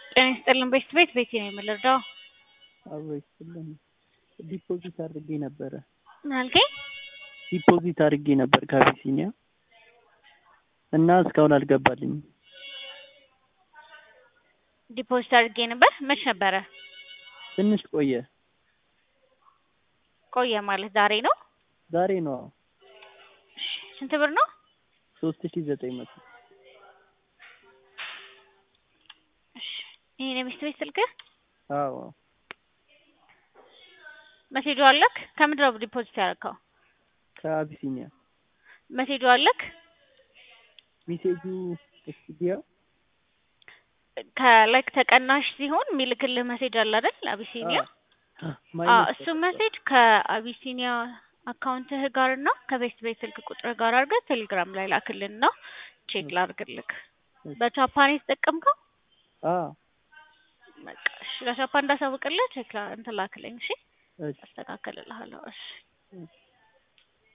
ጤና ይስጥልን ቤት ቤት ቤቴ ነው የምልርዳው አብሮ ይስጥልን። ዲፖዚት አድርጌ ነበረ ምን አልከኝ? ዲፖዚት አድርጌ ነበር ከአቢሲኒያ እና እስካሁን አልገባልኝም። ዲፖዚት አድርጌ ነበር። መች ነበረ? ትንሽ ቆየ። ቆየ ማለት ዛሬ ነው? ዛሬ ነው። እሺ፣ ስንት ብር ነው? ሶስት ሺ ዘጠኝ መቶ እሺ፣ ይሄን የሚስት ቤት ስልክህ አዎ መሴጁ አለክ? ከምንድን ነው ዲፖዚት ያደረከው? ከአቢሲኒያ መሴጁ አለክ? ሜሴጁ ስቱዲዮ ከላይክ ተቀናሽ ሲሆን የሚልክልህ መሴጅ አለ አይደል? አቢሲኒያ አዎ፣ እሱ መሴጅ ከአቢሲኒያ አካውንትህ ጋር እና ከቤት ቤት ስልክ ቁጥር ጋር አድርገህ ቴሌግራም ላይ ላክልን ነው ቼክ ላድርግልክ። በጃፓን የተጠቀምከው? አዎ በቃ እሺ፣ ለጃፓን እንዳሳውቅልህ ቼክ ላ እንትን ላክልኝ። እሺ፣ እሺ አስተካክልልሃለሁ። እሺ